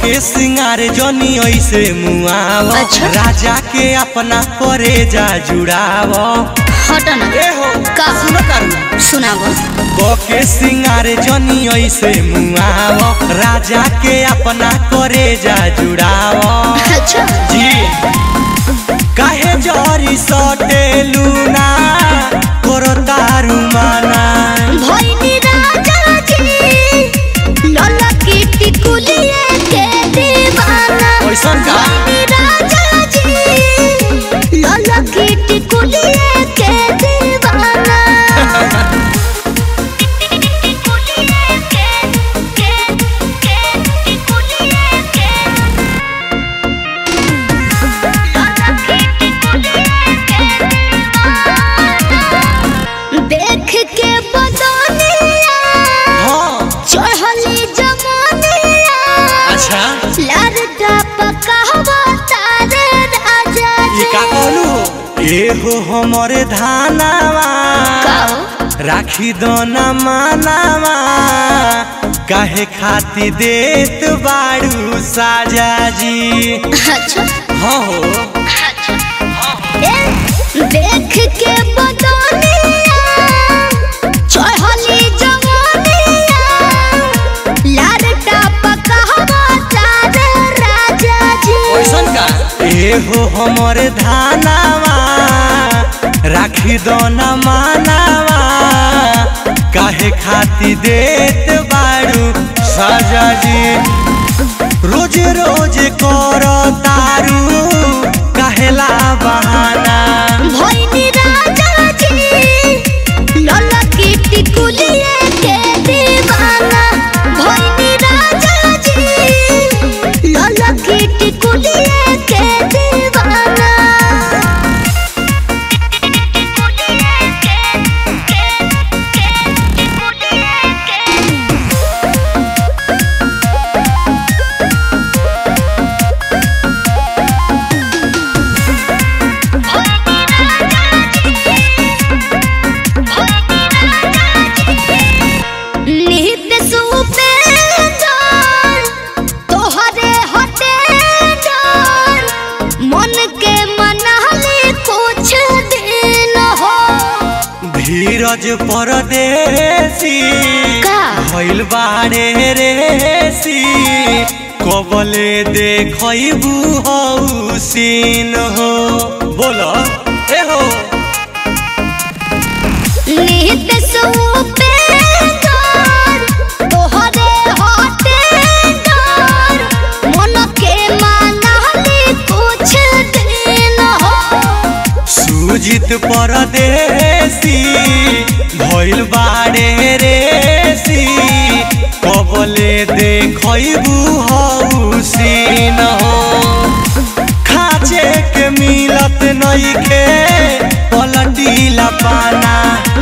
के सिंगार जनी ऐसे मुआव अच्छा। राजा के अपना करे जा जुड़ाव हट ना ए हो का सुनो तारू सुनाबो के सिंगार जनी ऐसे मुआव राजा के अपना करे जा जुड़ाव अच्छा जी काहे जरी सटे लूना करो तारू माना भइनी राजा जी लला की टिकुलिए के दीवाना ओइसन का? भइनी राजा जी लला की टिकुलिए के दीवाना टिकुलिए के के के टिकुलिए के लला की टिकुलिए के दीवाना देख के बदनिया हाँ चढ़ली जमनिया अच्छा लड़का पकावा तारे राजा ये जी का कहलू हो ए हो हमरे धानावा काओ राखी दोना मानावा काहे खाती देत बाड़ू साजा जी अच्छा हाँ हो ए देख के बदनिया चढ़ली जमनिया लड़का पकावा तारे राजा जी ओइसन का ए हो हमरे धानावा राखी दोना मानावा काहे खाती देत बाड़ू साजा जी रोज रोज करो तारू काहेला बहाना भइनी राजा जी लला की टिकुलिए के दीवाना भइनी राजा जी लला की टिकुलिए के दीवाना टिकुलिए के के के टिकुलिए के निहित सुपेंदर तोहरे हटे डर मन के मनहले कुछ दिन हो धीरज परदेसी का? भइल बाड़े रेसी कबले देखबू हौ सीन हो बोलो ए हो निहित सुपेंदर तोहरे हटे डर मन के मनहले कुछ दिन हो सुजित परदेसी भइल बाड़े रेसी कबले देखबू हौ सीन हो खाचे के मिलत नइखे पलटीला पाना